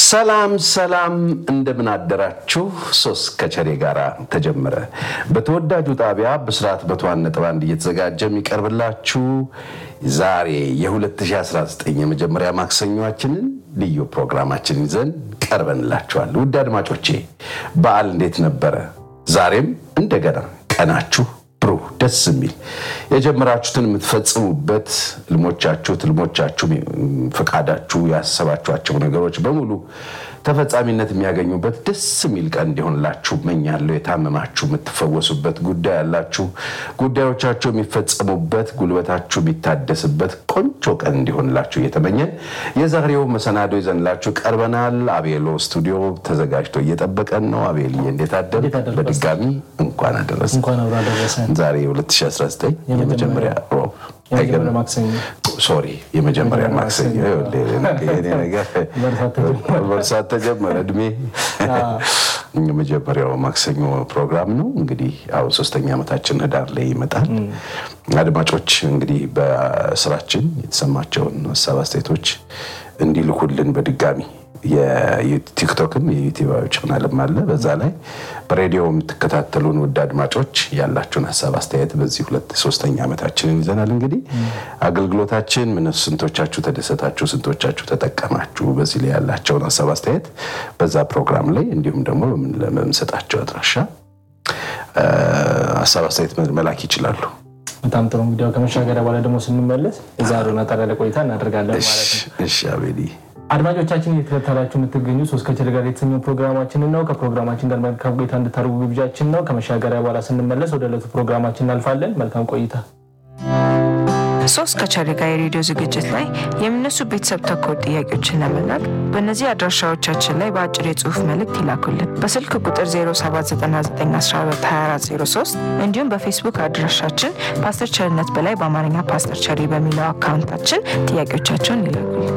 ሰላም ሰላም፣ እንደምን አደራችሁ። ሶስት ከቸሬ ጋር ተጀመረ። በተወዳጁ ጣቢያ ብስራት በተዋን ነጥብ አንድ እየተዘጋጀ የሚቀርብላችሁ ዛሬ የ2019 የመጀመሪያ ማክሰኞችንን ልዩ ፕሮግራማችን ይዘን ቀርበንላችኋል። ውድ አድማጮቼ በዓል እንዴት ነበረ? ዛሬም እንደገና ቀናችሁ ብሩህ ደስ የሚል የጀመራችሁትን የምትፈጽሙበት ህልሞቻችሁ፣ ትልሞቻችሁ፣ ፈቃዳችሁ፣ ያሰባችኋቸው ነገሮች በሙሉ ተፈጻሚነት የሚያገኙበት ደስ የሚል ቀን እንዲሆንላችሁ መኛለሁ። የታመማችሁ የምትፈወሱበት፣ ጉዳይ ያላችሁ ጉዳዮቻችሁ የሚፈጸሙበት፣ ጉልበታችሁ የሚታደስበት ቆንጆ ቀን እንዲሆንላችሁ እየተመኘን የዛሬው መሰናዶ ይዘንላችሁ ቀርበናል። አቤሎ ስቱዲዮ ተዘጋጅቶ እየጠበቀን ነው። አቤልዬ እንዴት አደር? በድጋሚ እንኳን አደረሰ። እንኳን አብሮ አደረሰን። ዛሬ 2019 የመጀመሪያ ሮብ የመጀመሪያ ማክሰኞ ሶሪ የመጀመሪያ ማክሰኞ የኔ ነገር መርሳት ተጀመረ። እድሜ የመጀመሪያው ማክሰኞ ፕሮግራም ነው። እንግዲህ ያው ሶስተኛ ዓመታችን ህዳር ላይ ይመጣል። አድማጮች እንግዲህ በስራችን የተሰማቸውን ሀሳብ አስተያየቶች እንዲልኩልን በድጋሚ የቲክቶክም የዩቲዩብ ቻናልም አለ። በዛ ላይ በሬዲዮ የምትከታተሉን ውድ አድማጮች ያላችሁን ሀሳብ አስተያየት በዚህ ሁለት ሶስተኛ ዓመታችንን ይዘናል። እንግዲህ አገልግሎታችን ምን ስንቶቻችሁ ተደሰታችሁ፣ ስንቶቻችሁ ተጠቀማችሁ፣ በዚህ ላይ ያላቸውን ሀሳብ አስተያየት በዛ ፕሮግራም ላይ እንዲሁም ደግሞ በምንሰጣቸው አድራሻ ሀሳብ አስተያየት መላክ ይችላሉ። በጣም ጥሩ። እንግዲያው ከመሻገሪያ በኋላ ደግሞ ስንመለስ የዛሬውን አጠር ያለ ቆይታ እናደርጋለን ማለት ነው። እሺ አቤሊ አድማጮቻችን እየተከታተላችሁ የምትገኙ ሶስት ከቸሬ ጋር የተሰኘው ፕሮግራማችንን ነው። ከፕሮግራማችን ጋር መልካም ቆይታ እንድታደርጉ ግብዣችን ነው። ከመሻገሪያ በኋላ ስንመለስ ወደ ዕለቱ ፕሮግራማችን እናልፋለን። መልካም ቆይታ። ሶስት ከቸሬ ጋር የሬዲዮ ዝግጅት ላይ የሚነሱ ቤተሰብ ተኮር ጥያቄዎችን ለመላክ በእነዚህ አድራሻዎቻችን ላይ በአጭር የጽሁፍ መልእክት ይላኩልን። በስልክ ቁጥር 0799122403 እንዲሁም በፌስቡክ አድራሻችን ፓስተር ቸርነት በላይ በአማርኛ ፓስተር ቸሪ በሚለው አካውንታችን ጥያቄዎቻቸውን ይላኩልን።